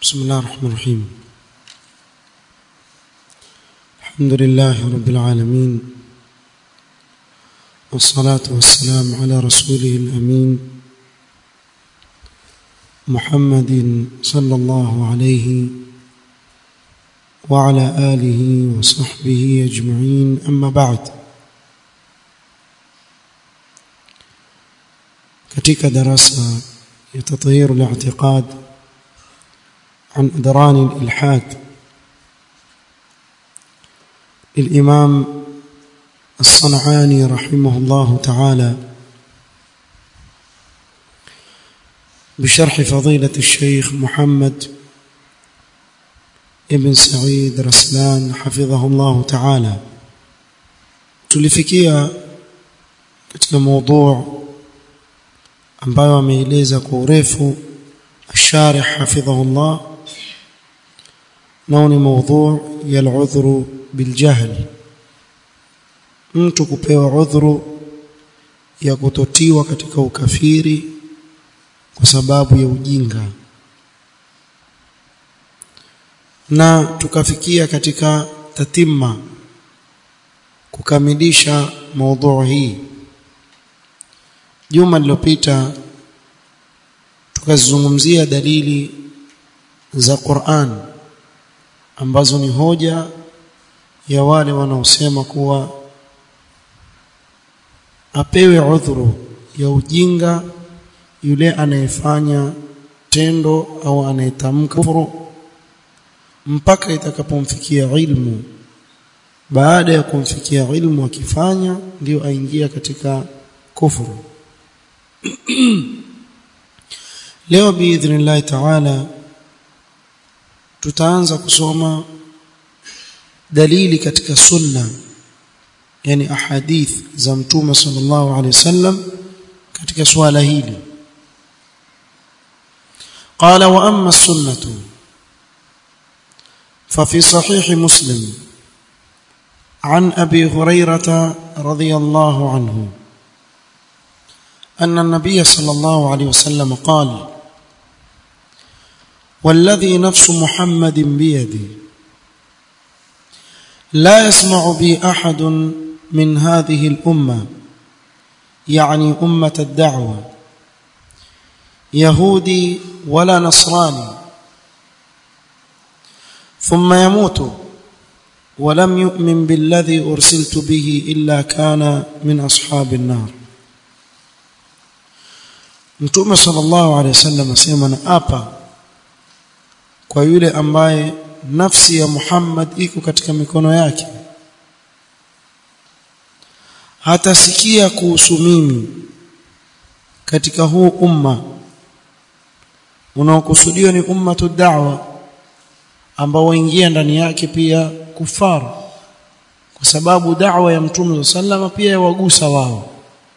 بسم الله الرحمن الرحيم الحمد لله رب العالمين والصلاة والسلام على رسوله الأمين محمد صلى الله عليه وعلى آله وصحبه أجمعين أما بعد katika darasa ya tathhir al-i'tiqad عن أدران الإلحاد للإمام الصنعاني رحمه الله تعالى بشرح فضيلة الشيخ محمد ابن سعيد رسلان حفظه الله تعالى tulifikia katika موضوع ambayo ameeleza kwa urefu الشارح حفظه الله nao ni mada ya al-udhru biljahl mtu kupewa udhuru ya kutotiwa katika ukafiri kwa sababu ya ujinga na tukafikia katika tatimma kukamilisha mada hii juma lililopita tukazungumzia dalili za Qur'an ambazo ni hoja ya wale wanaosema kuwa apewe udhuru ya ujinga yule anayefanya tendo au anayetamka kufuru mpaka itakapomfikia ilmu baada ya kumfikia ilmu akifanya ndio aingia katika kufuru leo biidhnillah ta'ala tutaanza kusoma dalili katika sunna yani ahadith za mtume sallallahu alaihi wasallam katika swala hili قال واما السنه ففي صحيح مسلم عن ابي هريره رضي الله عنه ان النبي صلى الله عليه وسلم قال والذي نفس محمد بيدي لا يسمع بي احد من هذه الامه يعني امه الدعوه يهودي ولا نصراني ثم يموت ولم يؤمن بالذي ارسلت به الا كان من اصحاب النار mtume sallallahu alaihi wasallam asema na apa kwa yule ambaye nafsi ya Muhammad iko katika mikono yake hatasikia kuhusu mimi katika huu umma unaokusudiwa ni ummatu da'wa ambao waingia ndani yake pia kufara kwa sababu da'wa ya mtume sallama pia yawagusa wao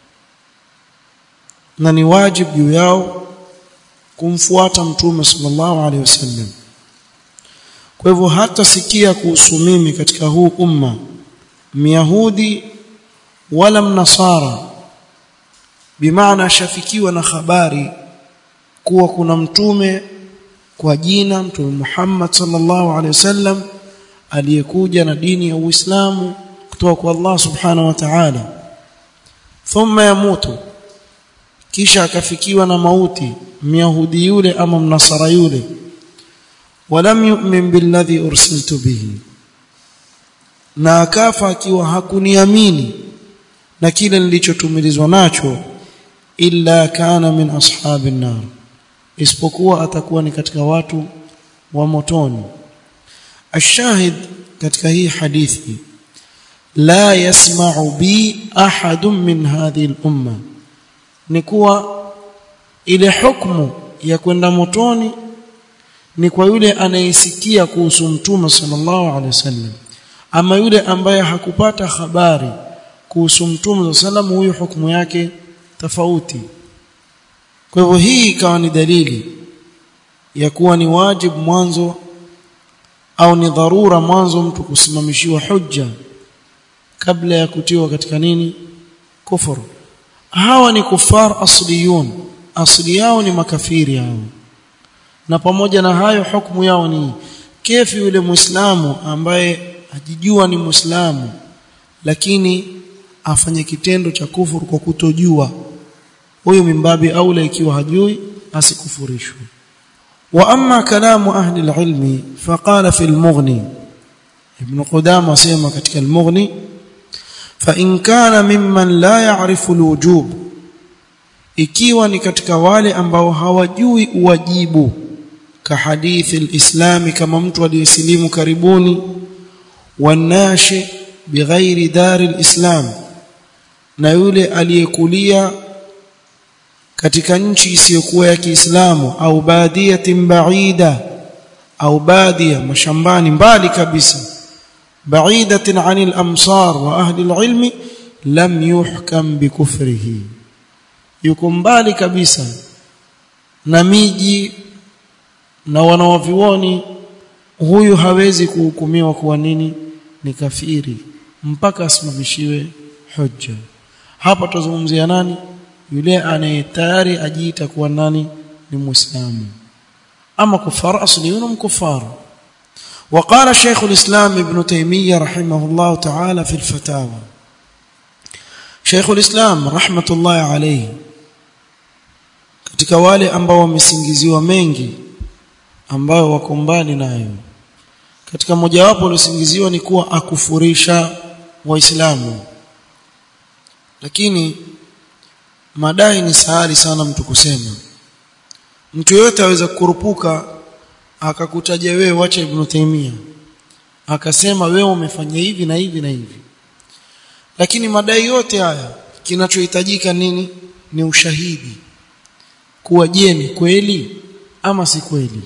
na ni wajibu juu yao kumfuata mtume sallallahu alaihi wasallam kwa hivyo hata sikia kuhusu mimi katika huu umma myahudi wala mnasara bimaana shafikiwa na habari kuwa kuna mtume kwa jina mtume Muhammad sallallahu alaihi wasallam aliyekuja na dini ya Uislamu kutoka kwa Allah subhanahu wa ta'ala thumma yamutu kisha akafikiwa na mauti myahudi yule ama mnasara yule walam yu'min billadhi ursiltu bihi na akafa akiwa hakuniamini na kile nilichotumilizwa nacho illa kana min ashabin nar isipokuwa atakuwa ni katika watu wa motoni ashahid katika hii hadithi la yasma'u bi ahadun min hadhihi al-umma ni kuwa ile hukumu ya kwenda motoni ni kwa yule anayesikia kuhusu mtume sallallahu alaihi wasallam ama yule ambaye hakupata habari kuhusu mtume sallam huyu hukumu yake tofauti kwa hivyo hii ikawa ni dalili ya kuwa ni wajibu mwanzo au ni dharura mwanzo mtu kusimamishiwa hujja kabla ya kutiwa katika nini kufuru hawa ni kufar asliyun asli yao ni makafiri hao na pamoja na hayo hukumu yao ni kefi yule muislamu ambaye ajijua ni muislamu lakini afanye kitendo cha kufuru kwa kutojua huyo mimbabi aula ikiwa hajui asikufurishwe wa amma kalamu ahli alilmi faqala fi almughni ibn qudama asema katika almughni fa in kana mimman la ya'rifu alwujub ikiwa ni katika wale ambao hawajui uwajibu ka hadithi alislami kama mtu aliyesilimu karibuni wanashi bighairi dari alislam na yule aliyekulia katika nchi isiyokuwa ya Kiislamu au badiyatin baida au badia mashambani mbali kabisa baidatin anil amsar wa ahli alilmi lam yuhkam bikufrihi yuko mbali kabisa na miji na wanawavioni huyu hawezi kuhukumiwa kuwa nini ni kafiri mpaka asimamishiwe hujja hapa tuzungumzia nani yule anayetayari ajiita kuwa nani ni muislamu ama kufar asliyun mkufar وقال شيخ الإسلام ابن تيمية رحمه الله تعالى في الفتاوى شيخ الإسلام رحمة الله عليه katika wale ambao wamesingiziwa mengi ambao wako mbali nayo katika mojawapo waliosingiziwa ni kuwa akufurisha waislamu lakini madai ni sahali sana mtu kusema mtu yote aweza kukurupuka akakutaja wewe wacha ibn Taymiyyah akasema wewe umefanya hivi na hivi na hivi lakini madai yote haya kinachohitajika nini ni ushahidi kuwa je ni kweli ama si kweli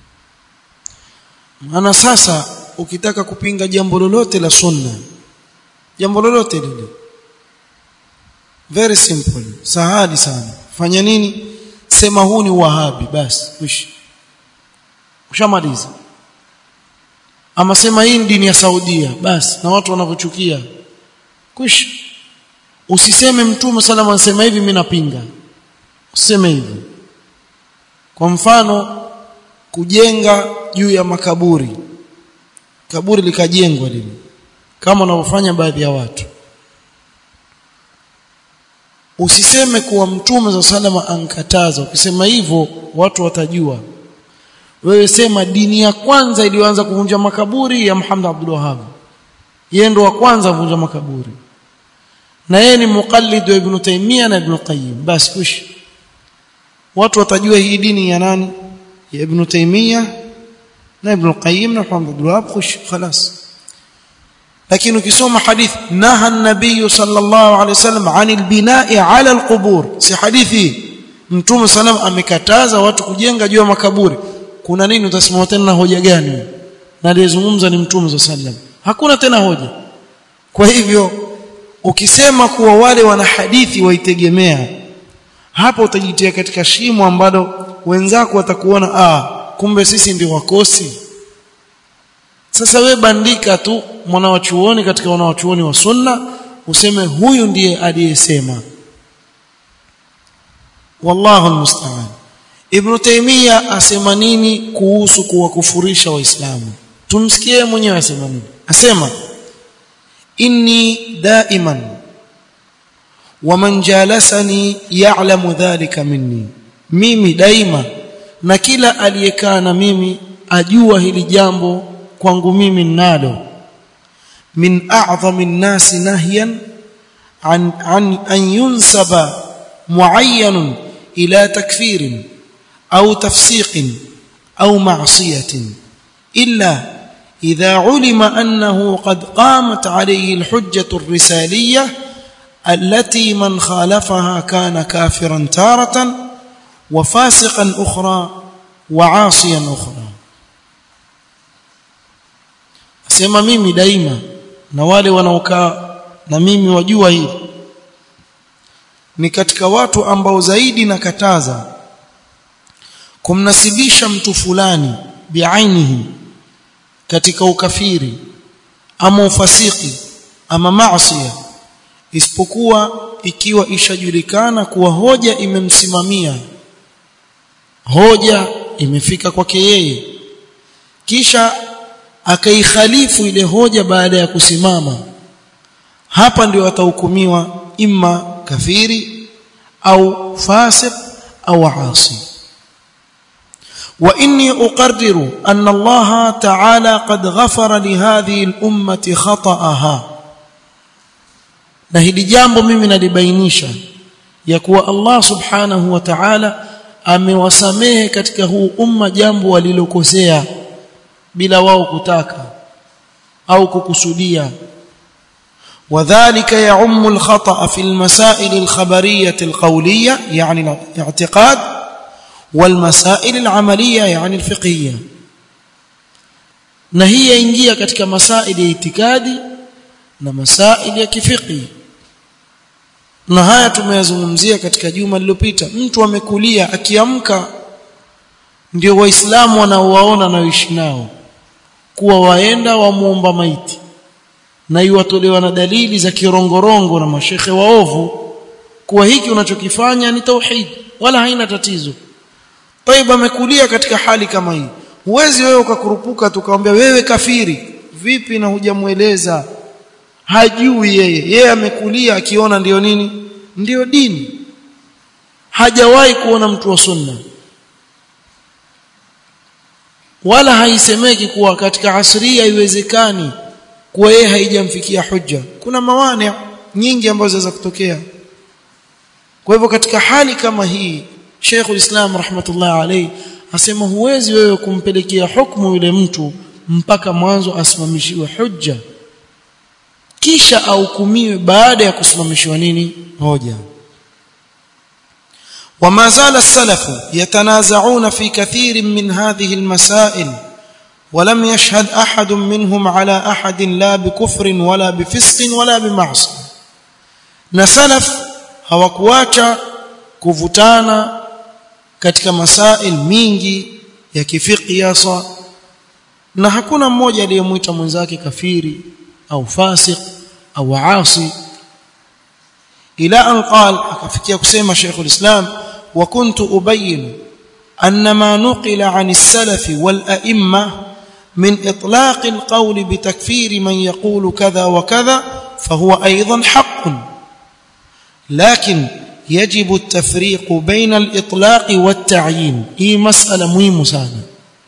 maana sasa ukitaka kupinga jambo lolote la sunna jambo lolote lile very simple sahali sana fanya nini sema huu ni wahabi basi wish ushamaliza ama sema hii dini ya Saudia basi na watu wanavyochukia kwish usiseme mtume salama anasema hivi mimi napinga usiseme hivyo kwa mfano kujenga juu ya makaburi kaburi likajengwa lile kama wanavyofanya baadhi ya watu usiseme kuwa mtume za salama ankataza ukisema hivyo watu watajua wewe sema dini ya kwanza iliyoanza kuvunja makaburi ya Muhammad Abdul Wahhab yeye ndo wa kwanza kuvunja makaburi na yeye ni muqallid wa Ibn Taymiyyah na Ibn Qayyim basi kush watu watajua hii dini ya nani ya Ibn Taymiyyah na Ibn Qayyim na Muhammad Abdul Wahhab kush خلاص lakini ukisoma hadith naha an-nabiy sallallahu alayhi wasallam 'anil bina'i 'ala al-qubur si hadithi mtume sallam amekataza watu kujenga juu ya makaburi kuna nini utasimama tena na hoja gani na aliyezungumza ni mtume sallam hakuna tena hoja kwa hivyo ukisema kuwa wale wana hadithi waitegemea hapo utajitia katika shimo ambalo wenzako watakuona ah kumbe sisi ndio wakosi sasa we bandika tu mwanawachuoni katika wanawachuoni wa sunna useme huyu ndiye aliyesema wallahu almusta'an ibn taymiya asema nini kuhusu kuwakufurisha waislamu tumsikie mwenyewe asema nini asema inni daiman waman jalasani ya'lamu dhalika minni mimi daima na kila aliyekaa na mimi ajua hili jambo kwangu mimi ninalo min a'zami an-nasi nahyan an an an yunsaba muayyan ila takfirin au tafsiqin au ma'siyatin illa إذا علم أنه قد قامت عليه الحجة الرسالية التي من خالفها كان كافرا تارة وفاسقا أخرى وعاصيا أخرى sema mimi daima na wale wanaokaa na mimi wajua hili ni katika watu ambao zaidi nakataza kumnasibisha mtu fulani biainihi katika ukafiri ama ufasiki ama maasiya isipokuwa ikiwa ishajulikana kuwa hoja imemsimamia hoja imefika kwake yeye kisha akaikhalifu ile hoja baada ya kusimama hapa ndio atahukumiwa imma kafiri au fasiq au asi واني اقرر ان الله تعالى قد غفر لهذه الامه خطاها na hili jambo mimi nalibainisha ya kuwa Allah subhanahu wa ta'ala amewasamehe katika huu umma jambo walilokosea bila wao kutaka au kukusudia وذلك يعم الخطأ في المسائل الخبرية القولية يعني الاعتقاد والمسائل العملية يعني الفقهية na hii yaingia katika masaili ya itikadi na masaili ya kifiqhi na haya tumeyazungumzia katika juma lililopita mtu amekulia akiamka ndio waislamu wanaowaona na uishi nao kuwa waenda wamuomba maiti na iwatolewa na dalili za kirongorongo na mashekhe waovu kuwa hiki unachokifanya ni tauhid wala haina tatizo Taib amekulia katika hali kama hii huwezi wewe ukakurupuka tukamwambia wewe kafiri vipi na hujamueleza hajui yeye yeye amekulia akiona ndiyo nini ndiyo dini hajawahi kuona mtu wa sunna wala haisemeki kuwa katika asria haiwezekani kuwa yeye haijamfikia hujja kuna mawani nyingi ambazo zinaweza kutokea kwa hivyo katika hali kama hii Sheikhul Islam rahmatullah alayhi asema huwezi wewe kumpelekea hukumu yule mtu mpaka mwanzo asimamishiwe hujja kisha ahukumiwe baada ya kusimamishiwa nini hoja وما زال السلف يتنازعون في كثير من هذه المسائل ولم يشهد أحد منهم على أحد لا بكفر ولا بفسق ولا بمعصية نسلف hawakuacha kuvutana katika masail mingi ya kifiki hasa na hakuna mmoja aliyemwita mwenzake kafiri au fasik au asi ila an qal akafikia kusema Sheikhul Islam wa kuntu ubayyin أن ما نقل عن السلف والأئمة من إطلاق القول بتكفير من يقول كذا وكذا فهو أيضا حق لكن يجب التفريق بين الإطلاق والتعيين هي مسألة مهمة sana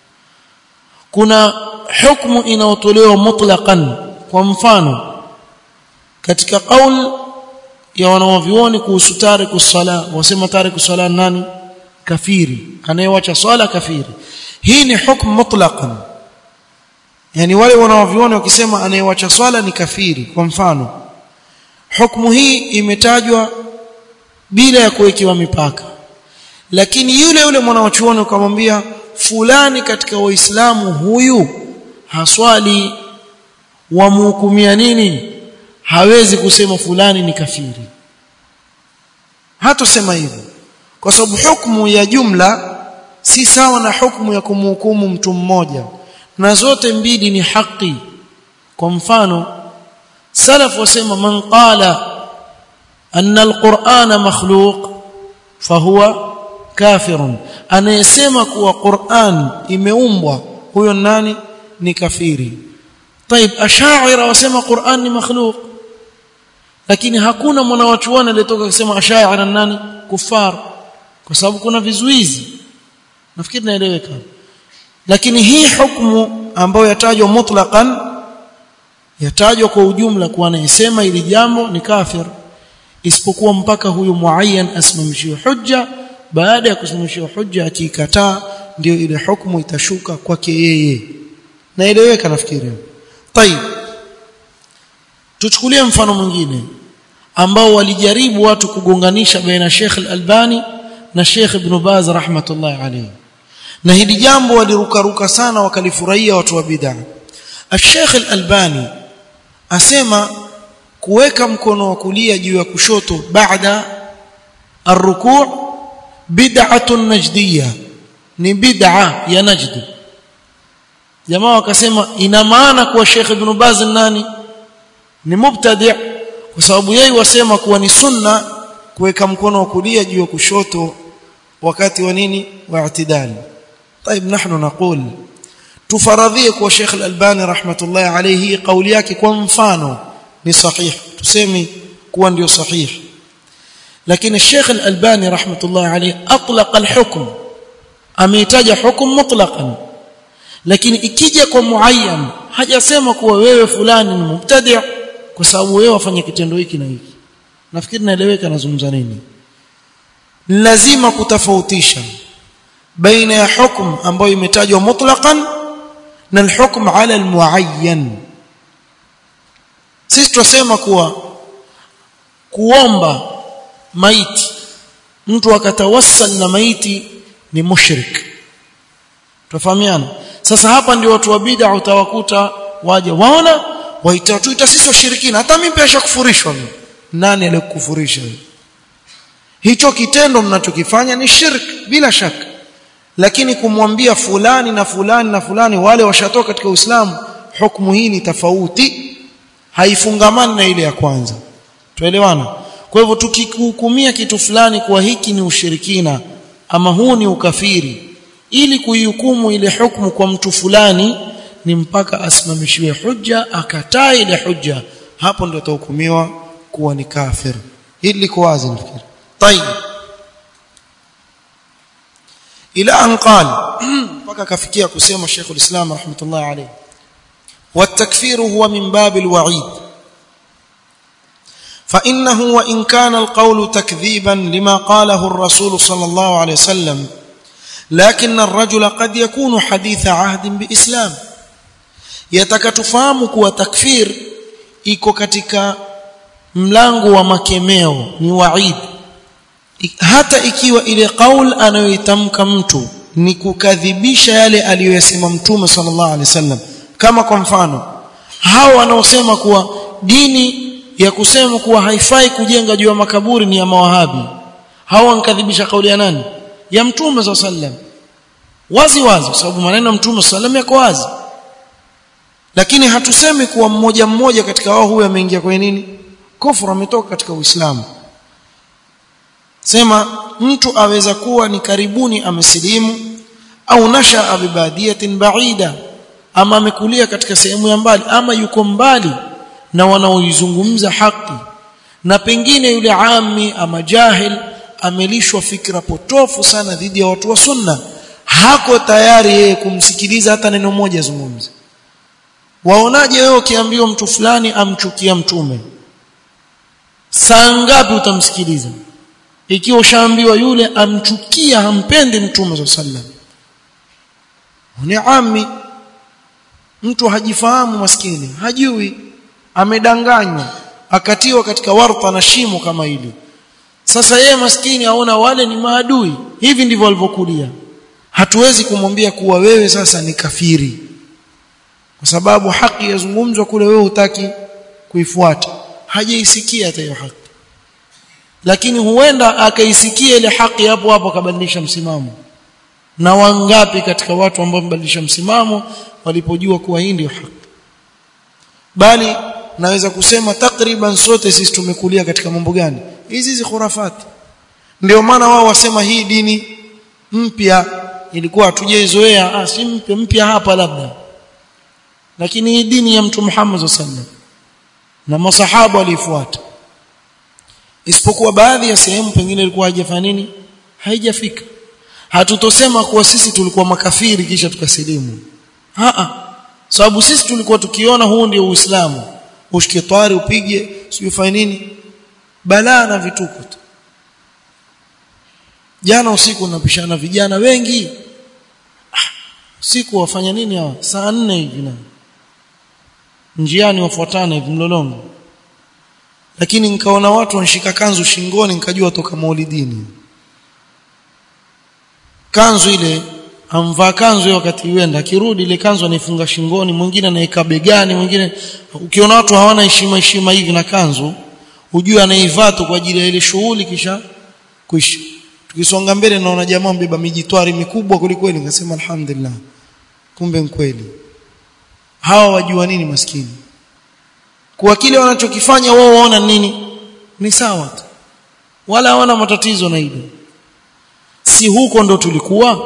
kuna hukumu inayotolewa mutlaqan kwa mfano katika kauli ya wanawavioni kuhusu tariku sala wasema tariku sala nani kafiri anayewacha swala kafiri hii ni hukumu mutlaqan yani wale wanawavioni wakisema anayewacha swala ni kafiri kwa mfano hukumu hii imetajwa bila ya kuwekewa mipaka lakini yule yule mwanachuoni ukamwambia fulani katika waislamu huyu haswali wamhukumia nini hawezi kusema fulani ni kafiri hatosema hivyo kwa sababu hukumu ya jumla si sawa na hukumu ya kumhukumu mtu mmoja na zote mbili ni haki kwa mfano salaf wasema man qala anna alqur'ana makhluq fahuwa kafirun anayesema kuwa Qur'an imeumbwa huyo nani ni kafiri طيب ashaira wasema Qur'an ni makhluq lakini hakuna mwanawachuoni aliyetoka kusema ashaira nani kufar kwa sababu kuna vizuizi nafikiri naeleweka lakini hii hukumu ambayo yatajwa mutlaqan yatajwa kwa ujumla kuwa anayesema ili jambo ni kafir isipokuwa mpaka huyu muayyan asimamishiwe hujja baada ya kusimamishiwa hujja akikataa ndio ile hukumu itashuka kwake yeye naeleweka nafikiri tayib tuchukulie mfano mwingine ambao walijaribu watu kugonganisha baina Sheikh Al-Albani na Sheikh Ibn Baz rahmatullahi alayhi na hili jambo walirukaruka sana wakalifurahia watu wa bid'a Sheikh Al-Albani asema kuweka mkono wa kulia juu ya kushoto baada arruku' bid'atun najdiyya ni bid'a ya najd jamaa wakasema ina maana kuwa Sheikh Ibn Baz nani ni mubtadi' kwa sababu yeye wasema kuwa ni sunna kuweka mkono wa kulia juu ya kushoto wakati wa nini wa i'tidali طيب نحن نقول tufaradhie kwa Sheikh Al-Albani rahmatullahi alayhi kauli yake kwa mfano ni sahihi tuseme kuwa ndio sahihi lakini Sheikh Al-Albani rahmatullahi alayhi atlaqa al-hukm ameitaja hukum mutlaqan lakini ikija kwa muayyan hajasema kuwa wewe fulani ni mubtadi' kwa sababu wewe wafanya kitendo hiki na hiki nafikiri naeleweka nazungumza nini lazima kutofautisha baina ya hukum ambayo imetajwa mutlaqan na alhukm ala almuayyan sisi tunasema kuwa kuomba maiti mtu akatawassal na maiti ni mushrik tufahamiana sasa hapa ndio watu wa bid'a utawakuta waje waona waitatuita sisi washirikina hata mimi pia shakufurishwa mimi nani alikufurisha hicho kitendo mnachokifanya ni shirk bila shaka lakini kumwambia fulani na fulani na fulani wale washatoka katika Uislamu hukumu hii ni tofauti haifungamani na ile ya kwanza tuelewana kwa hivyo tukihukumia kitu fulani kwa hiki ni ushirikina ama huu ni ukafiri ili kuihukumu ile hukumu kwa mtu fulani ni mpaka asimamishiwe hujja akataa ile hujja hapo ndio atahukumiwa kuwa ni kafir hili liko wazi nafikiri طيب ila an qal mpaka kafikia kusema Sheikh ulislam rahmatullah alayhi والتكفير هو من باب الوعيد فانه وان كان القول تكذيبا لما قاله الرسول صلى الله عليه وسلم لكن الرجل قد يكون حديث عهد باسلام يتكتفهم kuwa takfir iko katika mlango wa makemeo ni waid hata ikiwa ile kaul anayoitamka mtu ni kukadhibisha yale aliyosema mtume sallallahu alaihi wasallam kama kwa mfano hao wanaosema kuwa dini ya kusema kuwa haifai kujenga juu ya makaburi ni ya mawahabi hao wankadhibisha kauli ya nani ya mtume sallallahu alaihi wasallam wazi wazi kwa sababu maneno ya mtume sallallahu alaihi wasallam yako wazi lakini hatusemi kuwa mmoja mmoja katika wao huyo ameingia kwenye nini kufuru ametoka katika uislamu sema mtu aweza kuwa ni karibuni amesilimu au nasha bibadiyatin baida ama amekulia katika sehemu ya mbali ama yuko mbali na wanaoizungumza haki na pengine yule ami ama jahil amelishwa fikra potofu sana dhidi ya watu wa sunna hako tayari yeye kumsikiliza hata neno moja zungumza waonaje wewe ukiambiwa mtu fulani amchukia mtume saa ngapi utamsikiliza ikiwa ushaambiwa yule amchukia hampendi mtume sallam ni ami mtu hajifahamu maskini hajui amedanganywa akatiwa katika warta na shimo kama hili sasa yeye maskini aona wale ni maadui hivi ndivyo walivyokulia hatuwezi kumwambia kuwa wewe sasa ni kafiri kwa sababu haki yazungumzwa kule wewe hutaki kuifuata hajaisikia hata hiyo haki lakini huenda akaisikia ile haki hapo hapo akabadilisha msimamo na wangapi katika watu ambao wamebadilisha msimamo walipojua kuwa hii ndio haki bali naweza kusema takriban sote sisi tumekulia katika mambo gani hizi hizi khurafati ndio maana wao wasema hii dini mpya ilikuwa hatujaizoea ah si mpya mpya hapa labda lakini hii dini ya mtu Muhammad sallallahu na masahaba walifuata isipokuwa baadhi ya sehemu pengine ilikuwa haijafanya nini haijafika hatutosema kuwa sisi tulikuwa makafiri kisha tukasilimu a sababu sisi tulikuwa tukiona huu ndio uislamu ushike twari upige sio fanye nini balaa na vituko tu jana usiku napishana vijana wengi ah, usiku wafanya nini hawa saa nne hivi na njiani wafuatana hivi mlolongo lakini nikaona watu wanashika kanzu shingoni nikajua toka maulidini kanzu ile amvaa kanzu hiyo wakati uenda akirudi ile kanzu anaifunga shingoni mwingine anaika begani mwingine ukiona watu hawana heshima heshima hivi na kanzu ujue anaivaa tu kwa ajili ya ile shughuli kisha kuisha tukisonga mbele naona jamaa mbeba mijitwari mikubwa kulikweli nikasema alhamdulillah kumbe mkweli hawa wajua nini maskini kwa kile wanachokifanya wao waona nini ni sawa tu wala hawana matatizo na hilo si huko ndo tulikuwa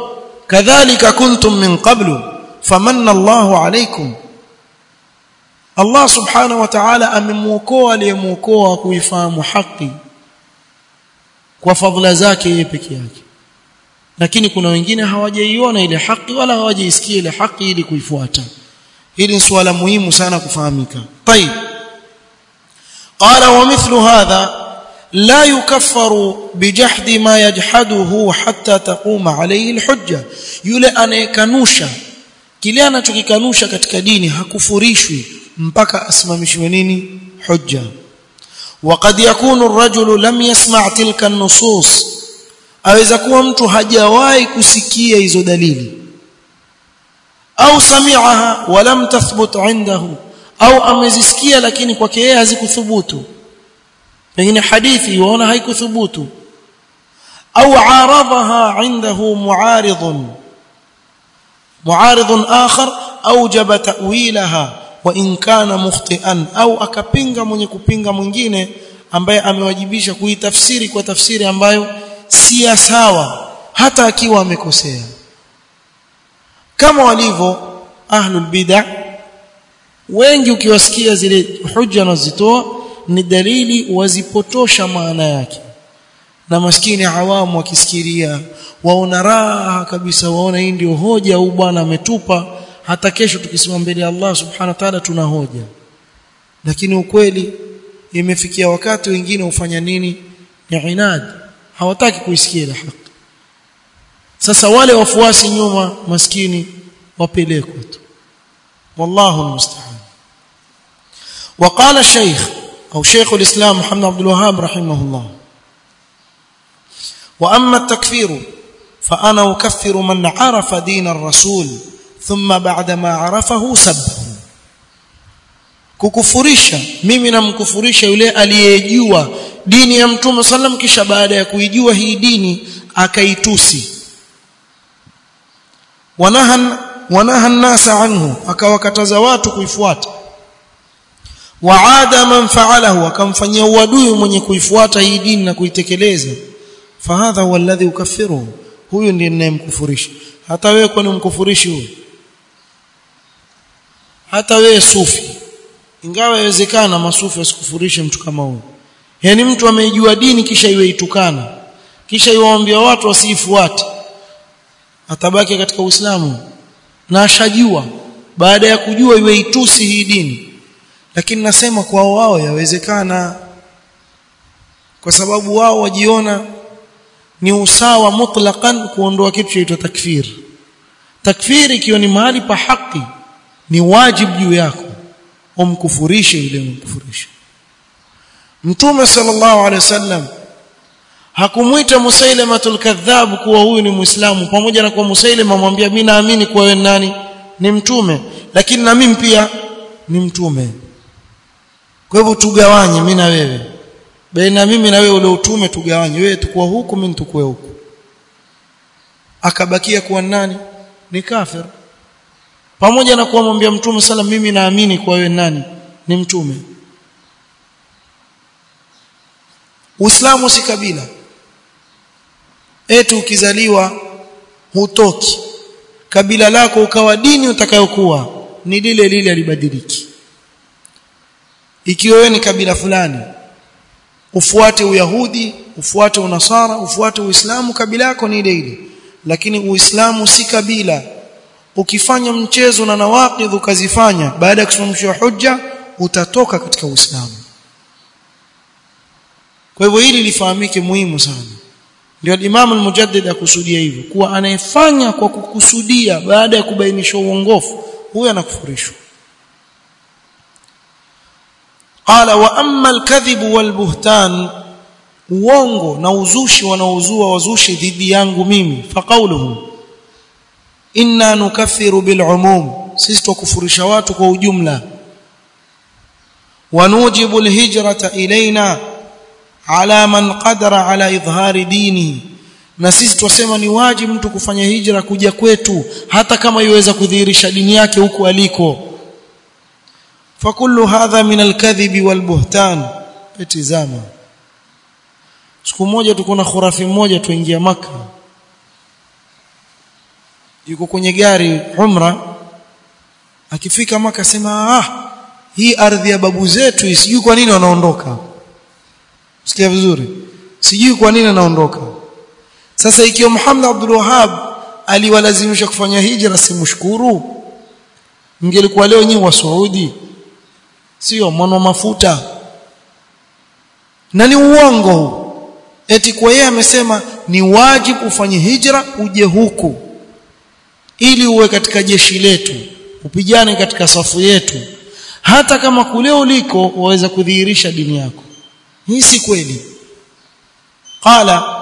kadhalika kuntum min qablu famanna Allahu alaykum Allah subhanahu wa ta'ala amemuokoa aliyemuokoa kuifahamu haki kwa fadhila zake yeye peke yake lakini kuna wengine hawajaiona ile haki wala hawajaisikia ile haki ili kuifuata hili ni swala muhimu sana kufahamika طيب قال ومثل هذا لا يكفر بجحد ما يجحده حتى تقوم عليه الحجه yule anayekanusha kile anachokikanusha katika dini hakufurishwi mpaka asimamishwe nini hujja وقد يكون الرجل لم يسمع تلك النصوص aweza kuwa mtu hajawahi kusikia hizo dalili au sami'aha wa lam tathbut indahu au amezisikia lakini kwake yeye hazikuthubutu pengine hadithi yuona haikuthubutu au aradhaha indahu mu'aridun mu'aridun akhar awjaba ta'wilaha wa in kana mukhti'an au akapinga mwenye kupinga mwingine ambaye amewajibisha kuitafsiri kwa tafsiri ambayo si sawa hata akiwa amekosea kama walivyo ahlul bid'ah wengi ukiwasikia zile hujja wanazitoa ni dalili wazipotosha maana yake na maskini awamu wakisikiria waona raha kabisa waona hii ndio hoja au bwana ametupa hata kesho tukisimama mbele ya Allah subhanahu wa ta'ala tuna hoja lakini ukweli imefikia wakati wengine ufanya nini ni inad hawataki kuisikia ile haki sasa wale wafuasi nyuma maskini wapelekwe tu wallahu almusta'an وقال الشيخ أو شيخ الإسلام محمد عبد الوهاب رحمه الله وأما التكفير فأنا أكفر من عرف دين الرسول ثم بعدما عرفه سبه kukufurisha mimi namkufurisha yule aliyejua dini ya mtume sallam kisha baada ya kuijua hii dini akaitusi wanahan wanaha nasa anhu akawakataza watu kuifuata waada man fa'alahu akamfanyia uadui mwenye kuifuata hii dini na kuitekeleza fahadha huwa alladhi ukaffiruhu huyu ndiye ninayemkufurisha hata wewe kwani umkufurishi huyu hata wewe sufi ingawa inawezekana masufi wasikufurishe mtu kama huyo yani mtu ameijua dini kisha iwe itukana kisha iwaambia watu wasiifuate atabaki katika Uislamu na ashajua baada ya kujua iwe itusi hii dini lakini nasema kwa wao yawezekana kwa sababu wao wajiona ni usawa mutlaqan kuondoa kitu chaitwa takfir takfir ikiwa ni mahali pa haki ni wajibu juu yako umkufurishe yule umkufurishe mtume sallallahu alaihi wasallam hakumwita musailamatul kadhab kuwa huyu ni muislamu pamoja na kwa musailama amwambia mimi naamini kuwa wewe nani ni mtume lakini na mimi pia ni mtume kwa hivyo tugawanye mimi na wewe baina mimi na wewe ule utume tugawanye wewe tukua huku mimi tukue huku akabakia kuwa nani ni kafir pamoja na kuwamwambia mtume sala mimi naamini kwa wewe nani ni mtume Uislamu si kabila eti ukizaliwa hutoki kabila lako ukawa dini utakayokuwa ni lile lile alibadiliki ikiwa wewe ni kabila fulani ufuate uyahudi ufuate unasara ufuate uislamu kabila yako ni ile ile lakini uislamu si kabila ukifanya mchezo na nawaqidh ukazifanya baada ya kusimamishwa hujja utatoka katika uislamu kwa hivyo hili lifahamike muhimu sana ndio Imam al-Mujaddid akusudia hivyo kuwa anayefanya kwa kukusudia baada ya kubainisha uongofu huyo anakufurishwa qala wa amma al-kadhib wal-buhtan uongo na uzushi wanaozua wazushi dhidi yangu mimi faqauluhu inna nukaffiru bil umum sisi tukufurisha watu kwa ujumla wanujibu al-hijrata ilaina ala man qadara ala idhhari dini na sisi twasema ni wajibu mtu kufanya hijra kuja kwetu hata kama iweza kudhihirisha dini yake huku aliko fakullu hadha min alkadhibi walbuhtan etizama siku moja tuko na khurafi mmoja tuingia maka yuko kwenye gari umra akifika maka sema ah hii ardhi ya babu zetu sijui kwa nini wanaondoka sikia vizuri sijui kwa nini anaondoka sasa ikiwa Muhammad Abdul Wahhab aliwalazimisha kufanya hijra simshukuru ingelikuwa leo nyinyi wa Saudi sio mwana mafuta na ni uongo huu eti kwa yeye amesema ni wajibu ufanye hijra uje huku ili uwe katika jeshi letu upigane katika safu yetu hata kama kule uliko waweza kudhihirisha dini yako hii si kweli qala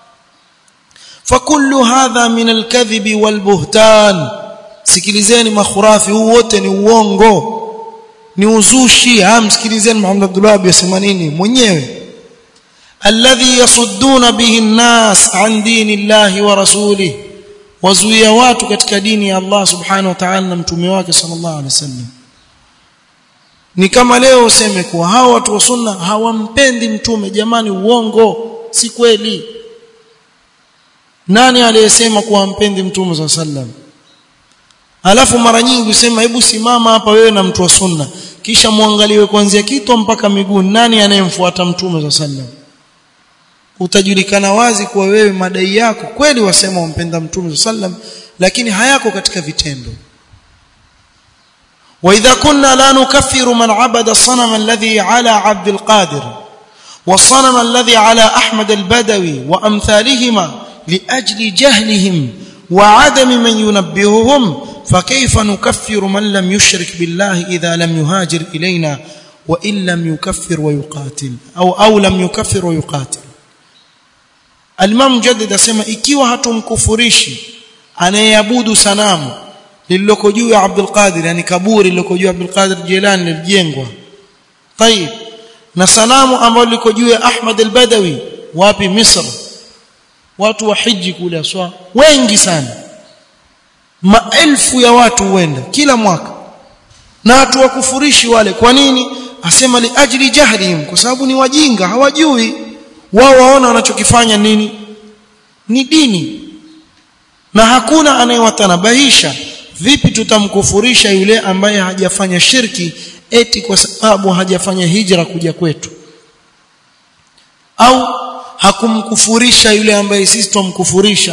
فكل هذا من الكذب والبهتان sikilizeni makhurafi huu wote ni uongo ni uzushi amsikilizeni Muhammad Abdullah yasema nini mwenyewe alladhi yasudduna bihi an-nas an dinillahi wa rasulih wazuia watu katika dini ya Allah subhanahu wa ta'ala na mtume wake sallallahu alaihi wasallam ni kama leo useme kuwa hawa watu wa sunna hawampendi mtume jamani uongo si kweli nani aliyesema kuwa mpendi mtume sallallahu alaihi wasallam alafu mara nyingi usema hebu simama hapa wewe na mtu wa sunna kisha muangaliwe kuanzia kitwa mpaka miguu nani anayemfuata mtume sallallahu alaihi wasallam utajulikana wazi kuwa wewe madai yako kweli wasema umpenda mtume sallam lakini hayako katika vitendo واذا كنا لا نكفر من عبد الصنم الذي على عبد القادر والصنم الذي على احمد البدوي وامثالهما لاجل جهلهم وعدم من ينبههم فكيف نكفر من لم يشرك بالله اذا لم يهاجر الينا وان لم يكفر ويقاتل او او لم يكفر ويقاتل Al-Imam Mujaddid asema ikiwa hatumkufurishi anayeabudu sanamu lililoko juu ya Abdul Qadir yani kaburi lililoko juu ya Abdul Qadir Jilani lilijengwa. Tayib. Na sanamu ambalo liko juu ya Ahmad al-Badawi wapi Misri. Watu wa hiji kule aswa wengi sana. Maelfu ya watu huenda kila mwaka. Na watu wakufurishi wale kwa nini? Asema li ajli jahlihim kwa sababu ni wajinga hawajui wao waona wanachokifanya nini ni dini na hakuna anayewatanabahisha vipi tutamkufurisha yule ambaye hajafanya shirki eti kwa sababu hajafanya hijra kuja kwetu au hakumkufurisha yule ambaye sisi tumkufurisha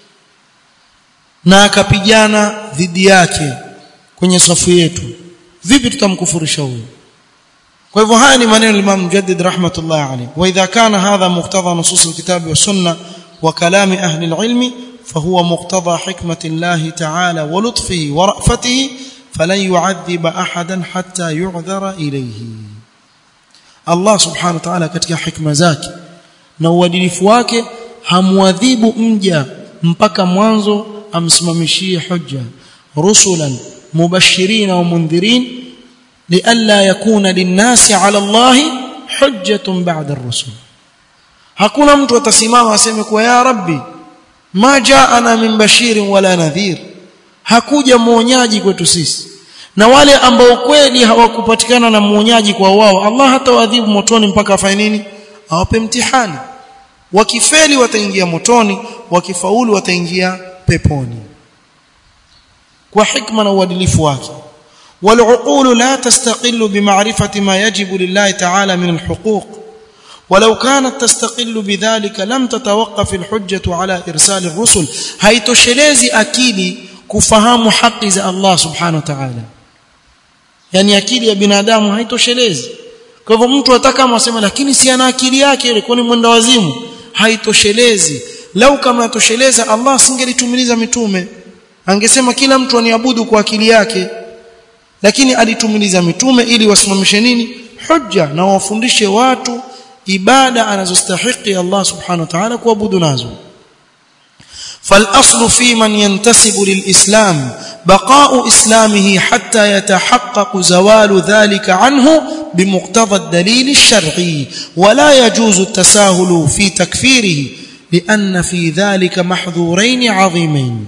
na akapigana dhidi yake kwenye safu yetu vipi tutamkufurisha huyo kwa hivyo haya ni maneno ya Imam Mujaddid rahmatullah alayhi wa idha kana hadha muqtada nusus alkitab wa sunna wa kalam ahli alilm فهو مقتضى حكمة الله تعالى ولطفه ورأفته فلن يعذب أحدا حتى يعذر إليه الله سبحانه وتعالى katika hikma zake na uadilifu wake hamwadhibu mja mpaka mwanzo amsimamishie hujja rusulan mubashirin wa mundhirin لئلا يكون للناس على الله حجة بعد الرسل hakuna mtu atasimama aseme kwa ya rabbi ma jaana min bashirin wala nadhir hakuja muonyaji kwetu sisi na wale ambao kweli hawakupatikana na muonyaji kwa wao Allah hatawadhibu motoni mpaka afanye nini awape mtihani wakifeli wataingia motoni wakifaulu wataingia peponi kwa hikma na uadilifu wake والعقول لا تستقل بمعرفة ما يجب لله تعالى من الحقوق ولو كانت تستقل بذلك لم تتوقف الحجة على إرسال الرسل haitoshelezi akili kufahamu haki za Allah subhanahu wa ta'ala yani akili ya binadamu haitoshelezi kwa hivyo mtu ataka asema lakini si ana akili yake ile kwani mwenda wazimu haitoshelezi lau kama atosheleza Allah singelitumiliza mitume angesema kila mtu aniabudu kwa akili yake lakini alitumiliza mitume ili wasimamishe nini hujja na wafundishe watu ibada anazostahili Allah subhanahu wa ta'ala kuabudu nazo فالاصل في من ينتسب للاسلام بقاء اسلامه حتى يتحقق زوال ذلك عنه بمقتضى الدليل الشرعي ولا يجوز التساهل في تكفيره لان في ذلك محظورين عظيمين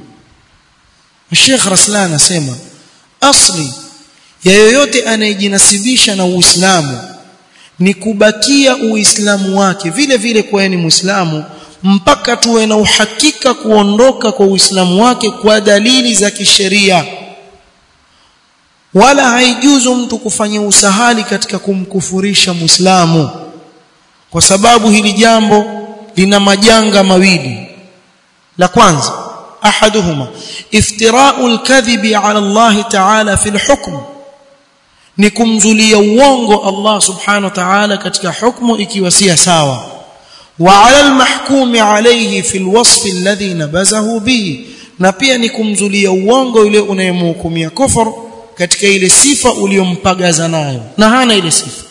الشيخ رسلان اسمع اصلي ya yoyote anayejinasibisha na Uislamu ni kubakia Uislamu wake vile vile kwa ni Muislamu mpaka tuwe na uhakika kuondoka kwa Uislamu wake kwa dalili za kisheria wala haijuzu mtu kufanya usahali katika kumkufurisha Muislamu kwa sababu hili jambo lina majanga mawili la kwanza ahaduhuma iftira'u al-kadhibi 'ala Allah ta'ala fi al-hukm ni kumzulia uongo Allah subhanahu wa ta'ala katika hukumu ikiwa si sawa wa 'ala al-mahkumi 'alayhi fi al-wasf alladhi nabazahu bihi na pia ni kumzulia uongo yule unayemhukumia kufur katika ile sifa uliyompagaza nayo na hana ile sifa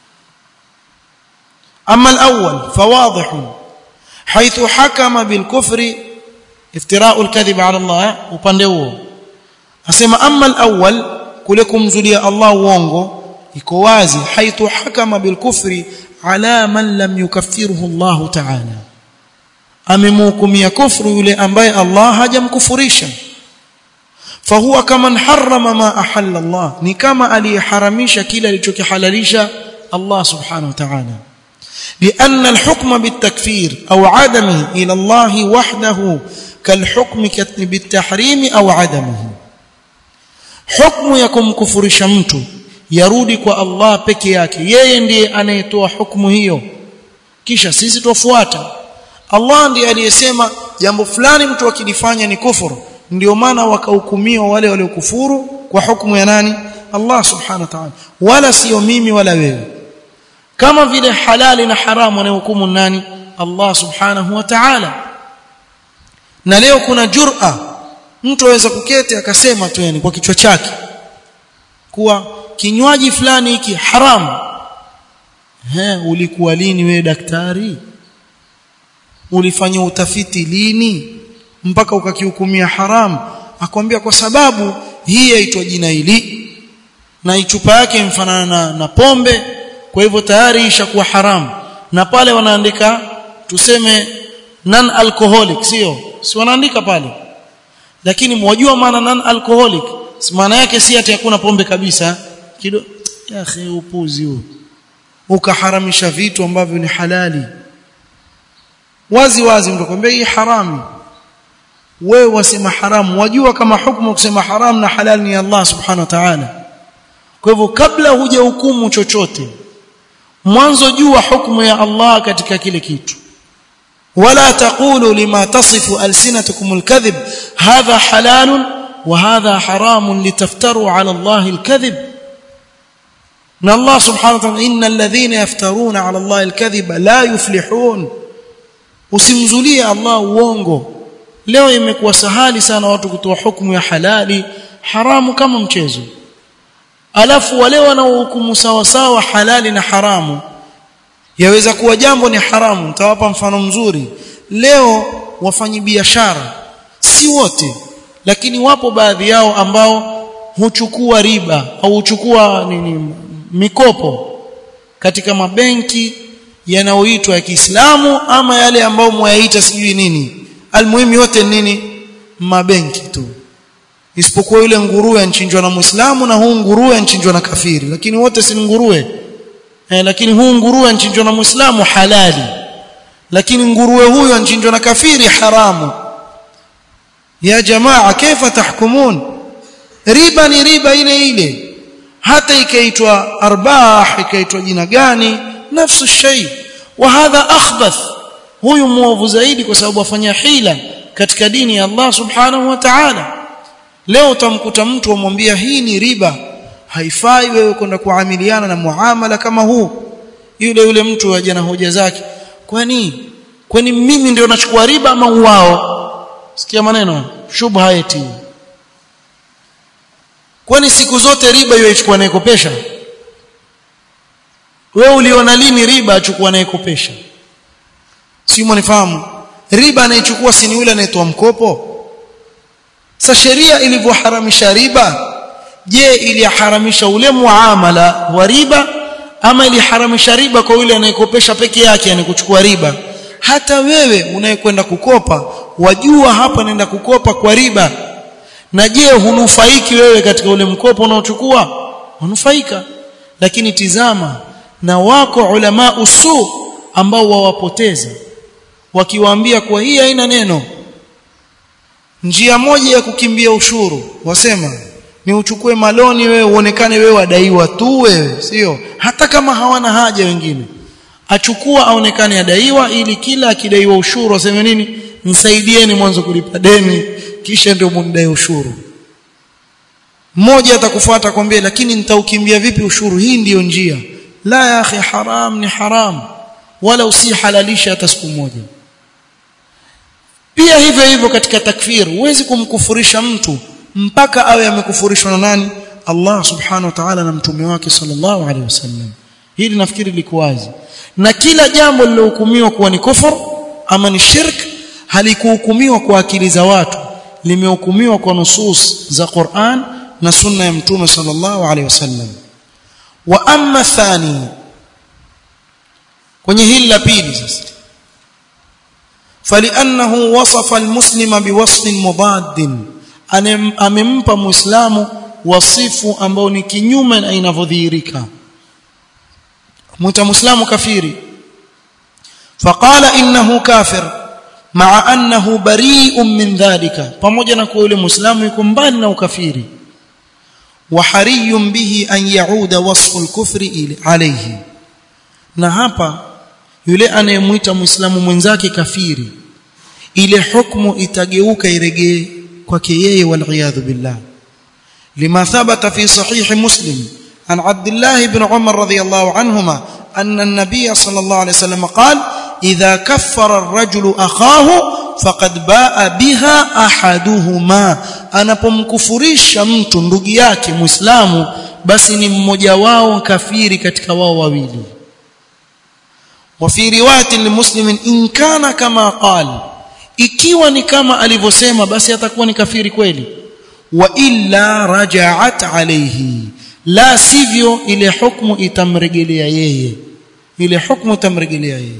أما الأول فواضح حيث حكم بالكفر افتراء الكذب على الله upande huo asema amma al-awwal kule kumzulia Allah uongo iko wazi haithu hakama bilkufri ala man lam yukaffiruhu Allah ta'ala amemhukumia kufru yule ambaye Allah hajamkufurisha fahuwa kaman harrama ma ahalla Allah ni kama aliyeharamisha kile alichokihalalisha Allah subhanahu wa ta'ala لأن الحكم بالتكفير أو عدمه إلى الله وحده كالحكم بالتحريم أو عدمه حكم يكم كفر شمت yarudi kwa Allah peke yake yeye ndiye anayetoa hukumu hiyo kisha sisi tufuata Allah ndiye aliyesema jambo fulani mtu akilifanya ni kufuru ndio maana wakahukumiwa wale waliokufuru kwa hukumu ya nani Allah subhanahu wa ta'ala wala sio mimi wala wewe kama vile halali na haramu anayehukumu nani Allah subhanahu wa ta'ala na leo kuna jur'a mtu aweza kuketi akasema tu yani kwa kichwa chake kuwa kinywaji fulani hiki haramu he ulikuwa lini wewe daktari ulifanya utafiti lini mpaka ukakihukumia haramu akwambia kwa sababu hii yaitwa jina hili na ichupa yake mfanana na, na pombe kwa hivyo tayari ishakuwa haramu na pale wanaandika tuseme non alcoholic sio si wanaandika pale lakini mwajua maana non alcoholic maana yake si ati hakuna pombe kabisa kido ya upuzi huo ukaharamisha vitu ambavyo ni halali wazi wazi mtu kwambia hii haramu wewe wasema haramu wajua kama hukumu kusema haramu na halali ni Allah subhanahu wa ta'ala kwa hivyo kabla hujahukumu chochote mwanzo jua hukumu ya Allah katika kile kitu wala taqulu lima tasifu alsinatukum alkadhib hadha halalun wa hadha haramun litaftaru ala Allah alkadhib na Allah subhanahu wa ta'ala innal ladhina yaftaruna ala Allah alkadhiba la yuflihun usimzulie Allah uongo leo imekuwa sahali sana watu kutoa hukumu ya halali haramu kama mchezo alafu wale wanaohukumu sawa sawa halali na haramu yaweza kuwa jambo ni haramu nitawapa mfano mzuri leo wafanyi biashara si wote lakini wapo baadhi yao ambao huchukua riba au huchukua nini mikopo katika mabenki yanayoitwa ya Kiislamu ama yale ambayo mwayaita sijui nini almuhimu yote nini mabenki tu isipokuwa yule nguruwe anchinjwa na Muislamu na huu nguruwe anchinjwa na kafiri lakini wote si nguruwe eh, lakini huu nguruwe anchinjwa na Muislamu halali lakini nguruwe huyo anchinjwa na kafiri haramu ya jamaa kaifa tahkumun riba ni riba ile ile hata ikaitwa arbah ikaitwa jina gani nafsu shay wa hadha akhbath huyu muovu zaidi kwa sababu afanya hila katika dini ya Allah subhanahu wa ta'ala leo utamkuta mtu amwambia hii ni riba haifai wewe kwenda kuamiliana na muamala kama huu yule yule mtu aje na hoja zake kwani kwani mimi ndio nachukua riba ama wao sikia maneno shubha eti kwani siku zote riba hiyo ichukua anayekopesha wewe uliona lini riba achukua anayekopesha si mwanifahamu riba anayechukua si ni yule anayetoa mkopo sasa sheria ilivyoharamisha riba je iliharamisha ule muamala wa riba ama iliharamisha riba kwa yule anayekopesha peke yake yani kuchukua riba hata wewe unayekwenda kukopa wajua hapa naenda kukopa kwa riba na je hunufaiki wewe katika ule mkopo unaochukua hunufaika lakini tizama na wako ulama usu ambao wawapoteza wakiwaambia kuwa hii haina neno njia moja ya kukimbia ushuru wasema ni uchukue maloni wewe uonekane wewe wadaiwa tu wewe sio hata kama hawana haja wengine achukua aonekane adaiwa ili kila akidaiwa ushuru aseme nini nisaidieni mwanzo kulipa deni kisha ndio mundai ushuru mmoja atakufuata kwambia lakini nitaukimbia vipi ushuru hii ndiyo njia la ya akhi haram ni haram wala usihalalisha hata siku moja pia hivyo hivyo katika takfir huwezi kumkufurisha mtu mpaka awe amekufurishwa na nani Allah subhanahu wa ta'ala na mtume wake sallallahu alaihi wasallam hili nafikiri liko wazi na kila jambo lilohukumiwa kuwa ni kufur ama ni shirk halikuhukumiwa kwa akili za watu limehukumiwa kwa nusus za Qur'an na sunna ya mtume sallallahu alaihi wasallam wa amma thani kwenye hili la pili sasa فلانه وصف المسلم بوصف مضاد amempa muislamu wasifu ambao ni kinyume na inavyodhihirika mwita muislamu kafiri faqala innahu kafir ma'a annahu bari'un min dhalika pamoja na kuwa yule muislamu yuko mbali na ukafiri wa hariyun bihi an yauda wasfu al-kufri alayhi na hapa yule anayemwita muislamu mwenzake kafiri ile hukumu itageuka iregee kwake yeye waliyadhu billah lima thabata fi sahih muslim an abdullah ibn umar radiyallahu anhuma anna an-nabiy sallallahu alayhi wasallam qala idha kaffara ar-rajulu akhahu faqad baa biha ahaduhuma anapomkufurisha mtu ndugu yake muislamu basi ni mmoja wao kafiri katika wao wawili وفي روايه لمسلم ان كان كما قال ikiwa ni kama alivyosema basi atakuwa ni kafiri kweli wa illa raja'at alayhi la sivyo ile hukumu itamrejelea yeye ile hukumu itamrejelea yeye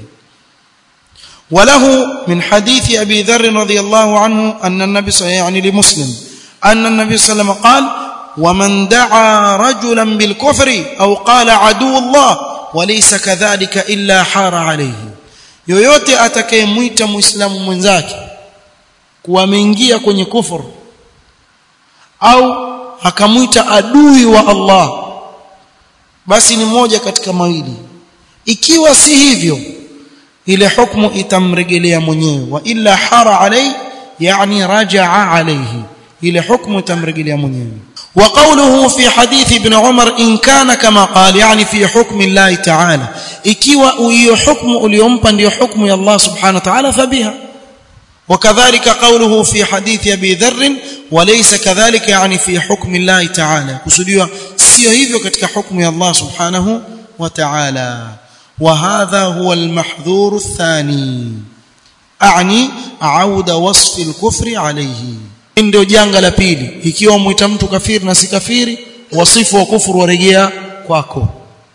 وله من حديث ابي ذر رضي الله عنه ان النبي صلى يعني لمسلم ان النبي صلى الله عليه وسلم قال ومن دعا رجلا بالكفر او قال عدو الله وليس كذلك الا حار عليه yoyote atakayemwita muislamu mwenzake kuwa ameingia kwenye kufuru au akamwita adui wa Allah basi ni moja katika mawili ikiwa si hivyo ile hukumu itamrejelea mwenyewe wa illa hara alai yani rajaa alayhi ile hukumu itamrejelea mwenyewe وقوله في حديث ابن عمر إن كان كما قال يعني في حكم الله تعالى ikiwa hiyo hukumu uliyompa ndio hukumu ya Allah subhanahu wa ta'ala fabiha وكذلك قوله في حديث ابي ذر وليس كذلك يعني في حكم الله تعالى kusudiwa sio hivyo katika hukumu ya Allah subhanahu wa ta'ala وهذا هو المحظور الثاني اعني عود وصف الكفر عليه ndio janga la pili ikiwa muita mtu kafiri na si kafiri wasifu wa kufuru warejea kwako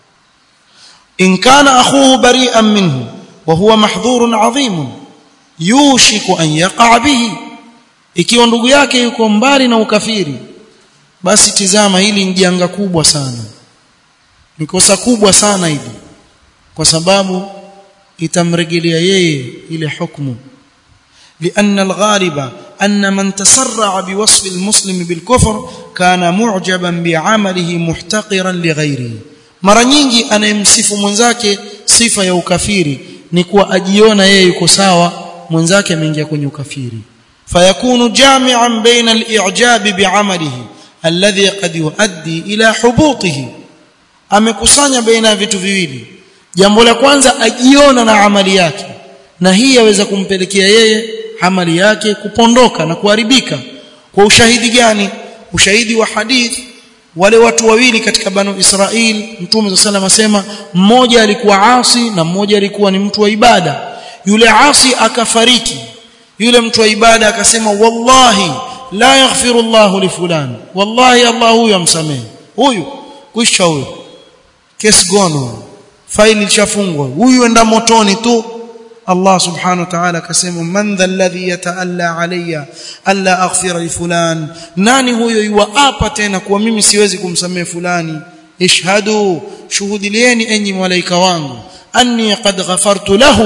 in kana akhuhu bari'an minhu wa huwa mahdhurun 'azim yushiku an yaqa bihi ikiwa ndugu yake yuko mbali na ukafiri basi tizama hili ni janga kubwa sana ni kosa kubwa sana hili kwa sababu itamrejelea yeye ile hukumu لأن الغالب أن من تسرع بوصف المسلم بالكفر كان معجبا بعمله محتقرا لغيره mara nyingi anayemsifu mwenzake sifa ya ukafiri ni kuwa ajiona yeye yuko sawa mwenzake ameingia kwenye ukafiri fayakunu jami'an baina al-i'jab bi'amalihi alladhi qad yuaddi ila hubutihi amekusanya baina ya vitu viwili jambo la kwanza ajiona na amali yake na hii yaweza kumpelekea yeye amali yake kupondoka na kuharibika kwa ushahidi gani ushahidi wa hadith wale watu wawili katika banu Israel mtume sallallahu asema mmoja alikuwa asi na mmoja alikuwa ni mtu wa ibada yule asi akafariki yule mtu wa ibada akasema wallahi la yaghfiru Allahu li fulani wallahi Allah huyu amsamehe huyu kwisha huyu kesi gono faili chafungwa huyu enda motoni tu Allah subhanahu wa ta'ala akasema man dha alladhi yataalla alayya alla aghfira li fulan nani huyo yuapa tena kuwa mimi siwezi kumsamehe fulani ishhadu shuhudilieni enyi malaika wangu anni qad ghafartu lahu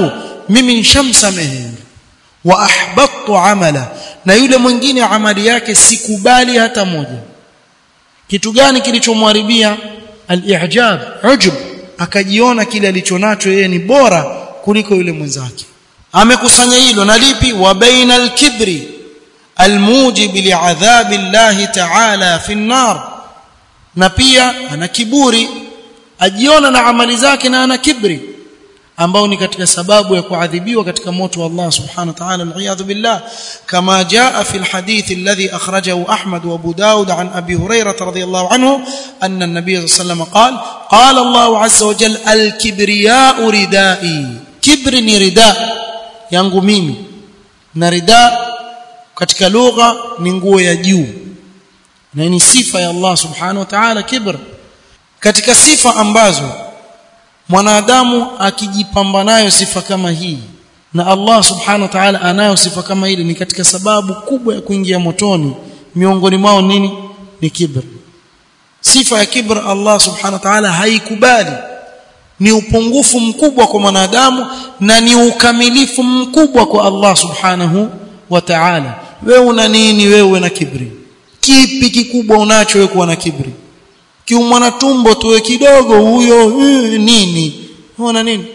mimi nishamsamehe wa ahbattu amala na yule mwingine amali yake sikubali hata moja kitu gani kilichomharibia al-i'jab ujub akajiona kile alichonacho yeye ni bora kuliko yule mwenzake amekusanya hilo na lipi wa baina al-kibri almujib li'adhabi Allah ta'ala fi an-nar na pia ana kiburi ajiona na amali zake na ana kibri ambao ni katika sababu ya kuadhibiwa katika moto wa Allah subhanahu wa ta'ala al-iyadhu billah kama jaa fi al-hadith alladhi akhrajahu Ahmad wa Abu Daud an Abi Hurairah radhiyallahu anhu anna an-nabiy sallallahu alayhi wasallam qala qala Allah azza wa jalla al-kibriya'u ridai kibri ni rida yangu mimi na rida katika lugha ni nguo ya juu na ni sifa ya Allah subhanahu wa ta'ala kibr katika sifa ambazo mwanadamu akijipamba nayo sifa kama hii na Allah subhanahu wa ta'ala anayo sifa kama hili ni katika sababu kubwa ya kuingia motoni miongoni mwao nini ni kibr sifa ya kibr Allah subhanahu wa ta'ala haikubali ni upungufu mkubwa kwa mwanadamu na ni ukamilifu mkubwa kwa Allah subhanahu wa ta'ala wewe una nini wewe na kibri kipi kikubwa unacho wewe kuwa na kibri kiumwa na tumbo tuwe kidogo huyo uh, nini una nini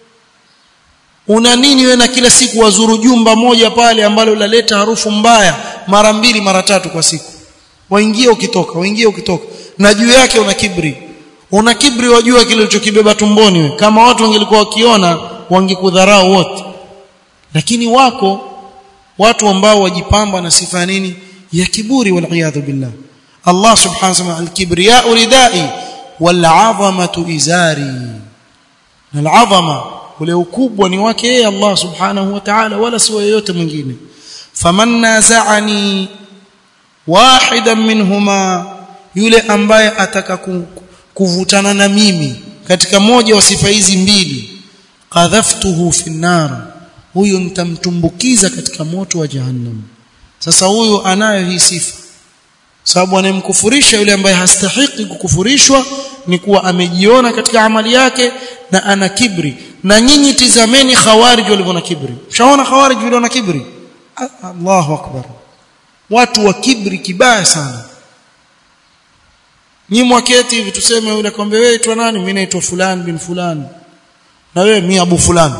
una nini wewe na kila siku wazuru jumba moja pale ambalo laleta harufu mbaya mara mbili mara tatu kwa siku waingie ukitoka waingie ukitoka na juu yake una kibri una kibri wajua kile ulichokibeba tumboni we. kama watu wangelikuwa wakiona wangekudharau wote lakini wako watu ambao wajipamba na sifa nini ya kiburi wal billah Allah subhanahu wa ta'ala al-kibriya ridai wal 'azamatu izari al-'azama ule ukubwa ni wake yeye Allah subhanahu wa ta'ala wala si yeyote mwingine faman naza'ani wahidan minhuma yule ambaye ataka kuvutana na mimi katika moja wa sifa hizi mbili qadhaftuhu fi nar huyu nitamtumbukiza katika moto wa jahannam sasa huyu anayo hii sifa sababu anayemkufurisha yule ambaye hastahiki kukufurishwa ni kuwa amejiona katika amali yake na ana kibri na nyinyi tizameni khawarij walivyo na kibri mshaona khawarij walivyo na kibri Allahu akbar watu wa kibri kibaya sana nyinyi mwaketi hivi tuseme yule kwambe wewe aitwa nani mimi naitwa fulani bin fulani na wewe mimi abu fulani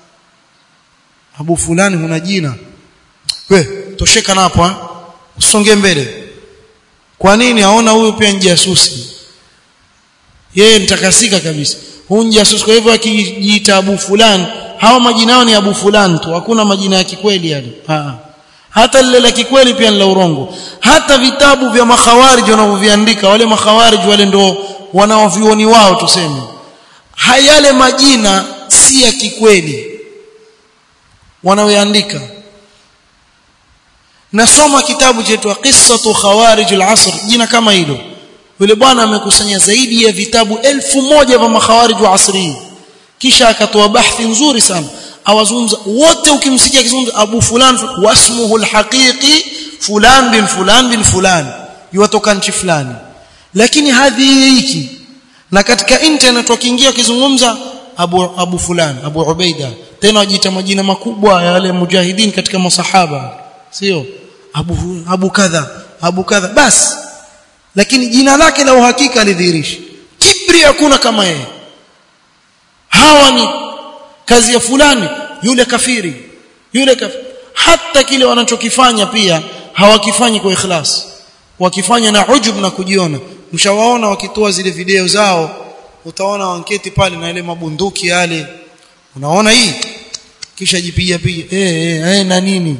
abu fulani huna jina we tosheka na hapo usonge mbele kwa nini aona huyu pia ni jasusi yeye mtakasika kabisa huyu ni jasusi kwa hivyo akijiita abu fulani hawa majina yao ni abu fulani tu hakuna majina ya kikweli yale ha. hata lile la kikweli pia ni la urongo hata vitabu vya makhawarij wanavyoviandika wale makhawarij wale ndo wanaovioni wao tuseme hayale majina si ya kikweli wanaoandika nasoma kitabu chetu qissatu khawarij al-asr jina kama hilo yule bwana amekusanya zaidi ya vitabu elfu moja vya makhawarij wa asri kisha akatoa bahthi nzuri sana awazungumza wote ukimsikia kizungumza abu fulan wasmuhu al-haqiqi fulan bin fulan bin fulan yuatoka nchi fulani lakini hadhi hiki na katika internet wakiingia kizungumza abu abu fulan abu ubaida tena wajiita majina makubwa ya wale mujahidin katika masahaba sio abu abu kadha abu kadha basi lakini jina lake la uhakika alidhihirisha kibri hakuna kama yeye hawa ni kazi ya fulani yule kafiri yule kafiri hata kile wanachokifanya pia hawakifanyi kwa ikhlas wakifanya na ujub na kujiona mshawaona wakitoa zile video zao utaona wanketi pale na ile mabunduki yale unaona hii kisha jipiga piga eh eh eh na nini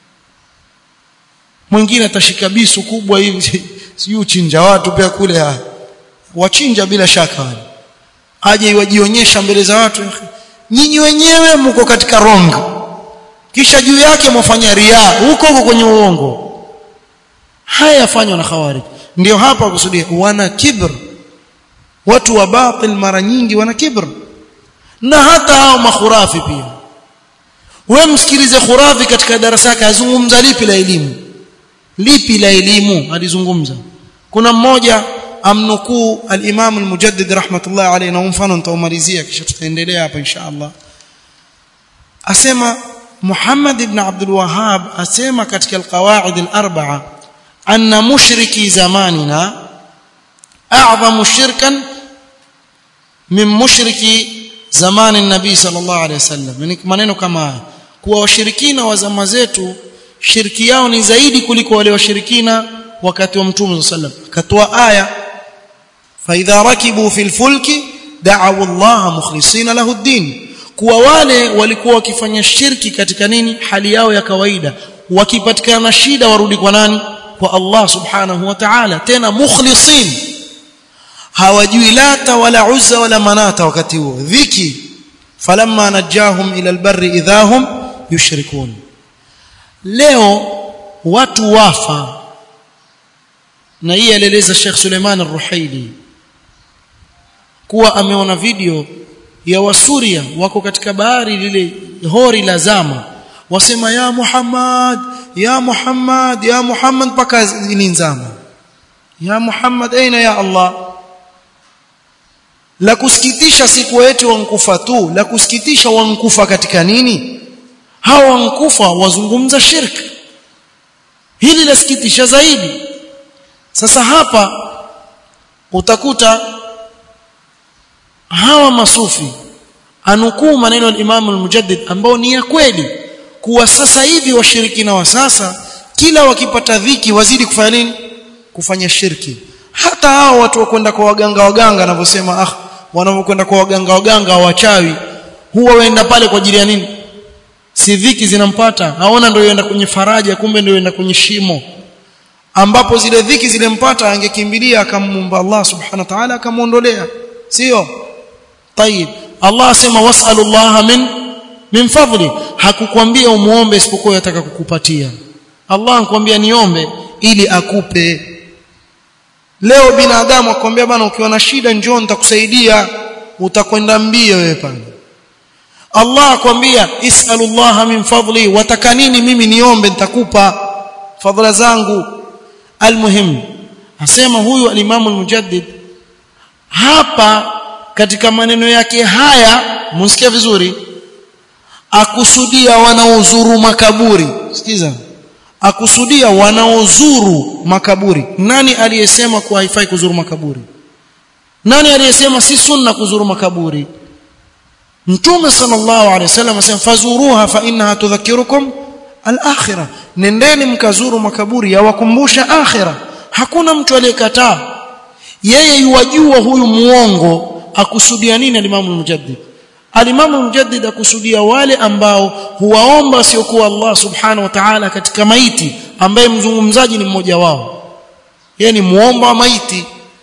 mwingine atashika bisu kubwa hivi sijui uchinja watu pia kule ha. wachinja bila shaka wale aje wajionyesha mbele za watu nyinyi wenyewe mko katika wrong kisha juu yake mwafanya ria huko huko kwenye uongo haya yafanywa na khawarij ndio hapa kusudia wana kibr watu wa batil mara nyingi wana kibr na hata hao makhurafi pia wewe msikilize khurafi katika darasa yake azungumza lipi la elimu lipi la elimu alizungumza kuna mmoja amnukuu al-Imam al-Mujaddid rahmatullah alayhi na mfano nitaumalizia kisha tutaendelea hapa insha Allah asema Muhammad ibn Abdul Wahhab asema katika alqawaid al-arba'a anna mushriki zamanina a'zamu shirkan min mushriki zamani nabii sallallahu alaihi wasallam ni maneno kama haya kuwa washirikina wa zama zetu shirki yao ni zaidi kuliko wale washirikina wakati wa mtume sallallahu alaihi wasallam akatoa aya fa idha rakibu fil fulki da'u Allah mukhlisina lahu ad-din kuwa wale walikuwa wakifanya shirki katika nini hali yao ya kawaida wakipatikana na shida warudi kwa nani kwa Allah subhanahu wa ta'ala tena mukhlisin hawajui lata wala uzza wala manata wakati huo dhiki falamma najahum ila albarri idhahum yushrikun leo watu wafa na hii alieleza Sheikh Suleiman Ar-Ruhaili kuwa ameona video ya wasuria wako katika bahari lile hori la zama wasema ya Muhammad ya Muhammad ya Muhammad paka ilinzama ya Muhammad aina ya Allah la kusikitisha siku wetu wankufa tu la kusikitisha wankufa katika nini hawa wankufa wazungumza shirk hili lasikitisha zaidi sasa hapa utakuta hawa masufi anukuu maneno ya Imam al-Mujaddid ambao ni ya kweli kuwa sasa hivi washirikina wa sasa kila wakipata dhiki wazidi kufanya nini kufanya shirki hata hao watu wakwenda kwa waganga waganga anavyosema ah wanapokwenda kwa waganga waganga wachawi huwa waenda pale kwa ajili ya nini si dhiki zinampata aona ndio yenda kwenye faraja kumbe ndio yenda kwenye shimo ambapo zile dhiki zilempata angekimbilia akamumba Allah subhanahu wa ta'ala akamuondolea sio طيب Allah asema wasalu Allah min min fadli hakukwambia umuombe isipokuwa yataka kukupatia Allah anakuambia niombe ili akupe leo binadamu akwambia bana ukiwa na shida njoo nitakusaidia utakwenda mbio wewe pale Allah akwambia isalullaha min fadli wataka nini mimi niombe nitakupa fadhila zangu almuhim asema huyu al-Imam al-Mujaddid hapa katika maneno yake haya msikia vizuri akusudia wanaozuru makaburi sikiza akusudia wanaozuru makaburi nani aliyesema kuwa haifai kuzuru makaburi nani aliyesema si sunna kuzuru makaburi mtume sallallahu alaihi wasallam asema fazuruha fa innaha tudhakkirukum al-akhirah nendeni mkazuru makaburi yawakumbusha akhirah hakuna mtu aliyekataa yeye yuwajua huyu muongo akusudia nini alimamu mujaddid alimamu mujaddid akusudia wale ambao huwaomba siokuwa Allah subhanahu wa ta'ala katika maiti ambaye mzungumzaji ni mmoja wao yeye ni muomba wa maiti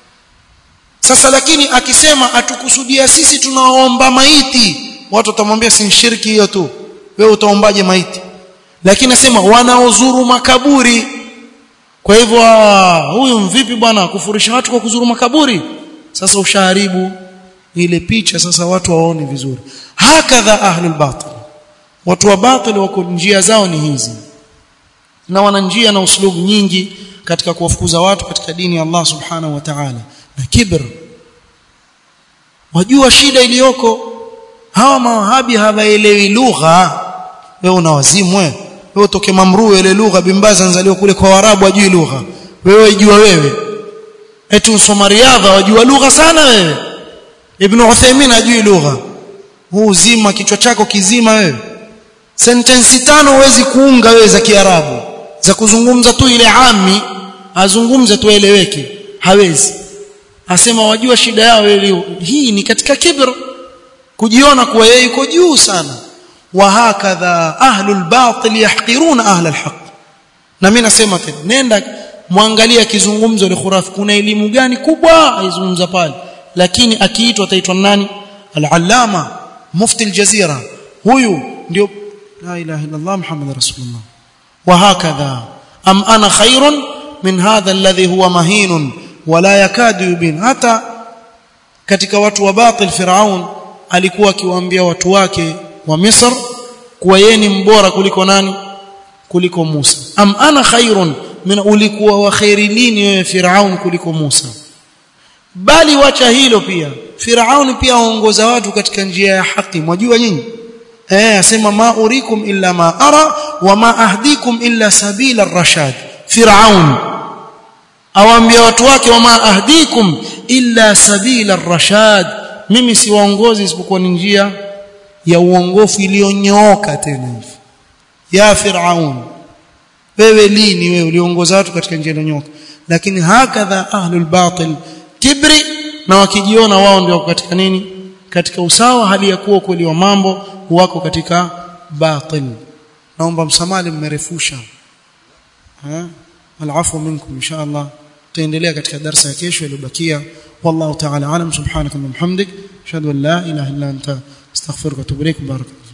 sasa lakini akisema atukusudia sisi tunaomba maiti watu watamwambia si shirki hiyo tu wewe utaombaje maiti lakini nasema wanaozuru makaburi kwa hivyo huyu mvipi bwana kufurisha watu kwa kuzuru makaburi sasa ushaharibu ile picha sasa watu waone vizuri hakadha ahlul batil watu wa batil wako njia zao ni hizi na wana njia na uslubu nyingi katika kuwafukuza watu katika dini ya Allah subhanahu wa ta'ala na kibr wajua shida iliyoko hawa mawahabi hawaelewi lugha wewe una wazimu wewe wewe utoke mamruu ile lugha bimbaza nzaliwa kule kwa warabu ajui lugha wewe ijua wewe eti usoma riadha wajua lugha sana wewe ibn Uthaymeen ajui lugha huu uzima kichwa chako kizima wewe sentensi tano huwezi kuunga wewe za kiarabu za kuzungumza tu ile ami azungumze tu eleweke hawezi asema wajua shida yao wewe hii ni katika kibr kujiona kuwa yeye yuko juu sana وهكذا أهل الباطل يحقرون أهل الحق na mimi nasema tena nenda muangalia kizungumzo ile khurafi kuna elimu gani kubwa aizungumza pale lakini akiitwa ataitwa nani al-allama mufti al-jazira huyu ndio la ilaha illa Allah muhammad rasulullah وهكذا am ana khairun min hadha alladhi huwa mahinun wala yakadu yubin hata katika watu wa batil firaun alikuwa akiwaambia watu wake wa Misr kuwa yeye ni mbora kuliko nani kuliko Musa am ana khairun min ulikuwa wa khairi lini wewe Firaun kuliko Musa bali wacha hilo pia Firaun pia aongoza watu katika njia ya haki mwajua nyinyi eh asema ma urikum illa ma ara wa ma ahdikum illa sabila ar-rashad fir'aun awaambia watu wake wa ma ahdikum illa sabila ar-rashad mimi siwaongozi isipokuwa ni njia ya uongofu iliyonyooka tena hivi ya fir'aun wewe lini wewe uliongoza watu katika njia iliyonyooka lakini hakadha ahlul batil kibri na wakijiona wao ndio katika nini katika usawa hali ya kuwa kweli wa mambo wako katika batil naomba msamali mmerefusha ha alafu minkum inshallah tutaendelea katika darasa ya kesho iliyobakia wallahu ta'ala alam subhanaka wa bihamdik ashhadu an la ilaha illa anta astaghfiruka wa atubu ilaik barakallahu